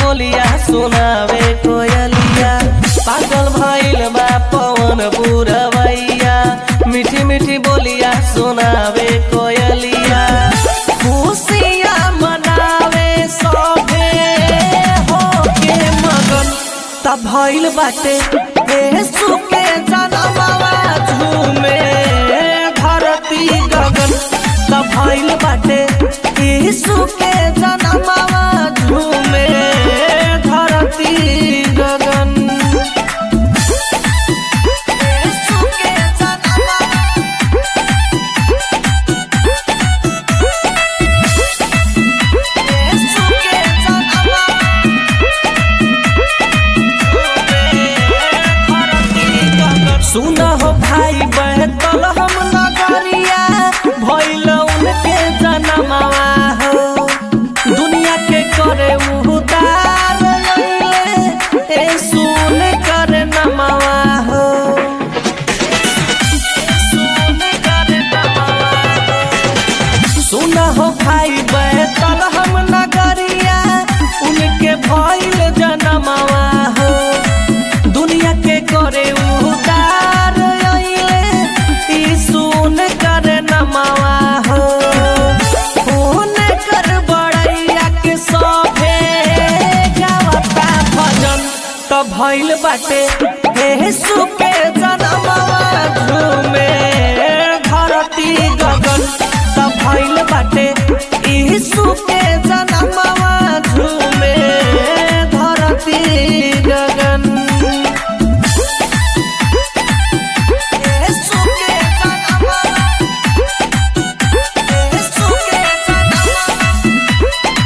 बोलिया सुनावे कोयलिया पागल भइल बा पवन पुरवैया मीठी मीठी बोलिया सुनावे कोयलिया खुशियाँ मनावे सभे होके मगन तब भइल बाटे यीशु के जनमवा झूमे धरती गगन तब भइल बाटे यीशु के जनमवा झूमे धरती गगन यीशु के जनमवा यीशु के जनमवा सुन हो भाई बहतल हम नगरिया भइल उनके जनमवा हो दुनिया के करे उदार लइले ए सुन कर नमवा हो सुन कर नमवा हो सुन हो भाई बैतल हम नगरिया उनके भइल जनमवा हो दुनिया के करे उदार अइले ई सुन कर नमवा हो फोन कर बड़ैया के सभे गावता भजन त भइल बाटे यीशु के जनमवा झूमे धरती गगन त भइल बाटे यीशु के जनमवा झूमे धरती गगन यीशु के जनमवा यीशु के जनमवा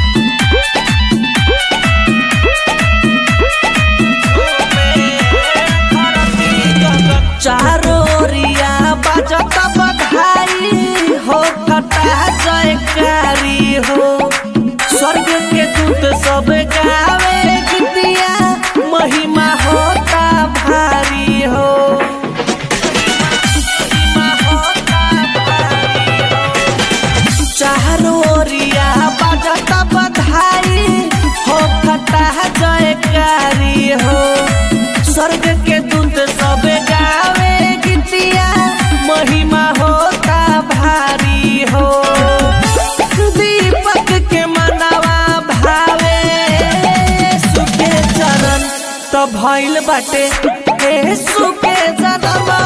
चारो ओरिया बजत बधाई हो कटा जयकारी हो स्वर्ग के दूत सब गावे गीतिया महिमा होता भारी हो महिमा होता भारी हो। चारो ओरिया बजत बधाई हो कटा जयकारी हो स्वर्ग के दूत सब गावे गीतिया महिमा होता भारी हो दीपक के मनवा भावे सुखे चरण तो भइल बाटे यीशु के जनमवा